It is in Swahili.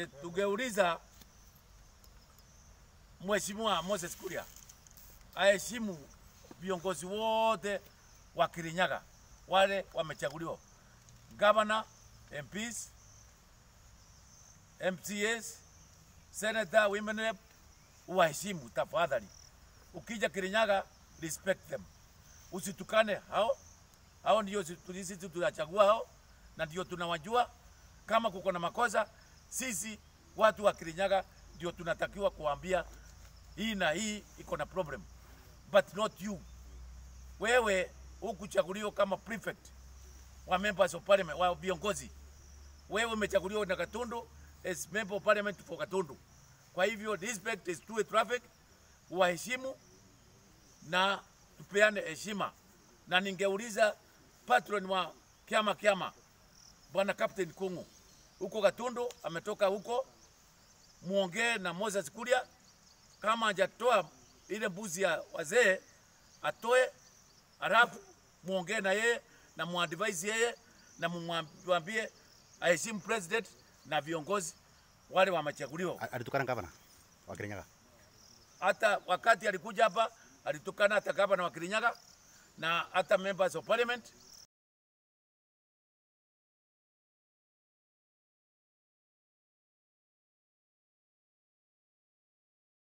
tungeuliza Mheshimiwa Moses Kuria aheshimu viongozi wote wa Kirinyaga wale wamechaguliwa, gavana, MPs, MCAs, senator, women rep, uwaheshimu tafadhali. Ukija Kirinyaga, respect them, usitukane hao. Hao ndio sisi tunachagua hao, na ndio tunawajua. Kama kuko na makosa, sisi watu wa Kirinyaga ndio tunatakiwa kuambia hii na hii iko na problem, but not you. Wewe hukuchaguliwa kama prefect wa members of parliament wa viongozi. Wewe umechaguliwa na Gatundu as member of parliament for Gatundu. Kwa hivyo respect is two traffic, waheshimu na tupeane heshima, na ningeuliza patron wa kiama kiama bwana Captain Kungu huko Gatundu, ametoka huko, muongee na Moses Kuria kama hajatoa ile mbuzi ya wazee atoe, halafu muongee na yeye na muadvise yeye na mumwambie aheshimu president na viongozi wale wamechaguliwa. alitukana gavana wa Kirinyaga. Hata wakati alikuja hapa alitukana hata gavana wa Kirinyaga na hata members of parliament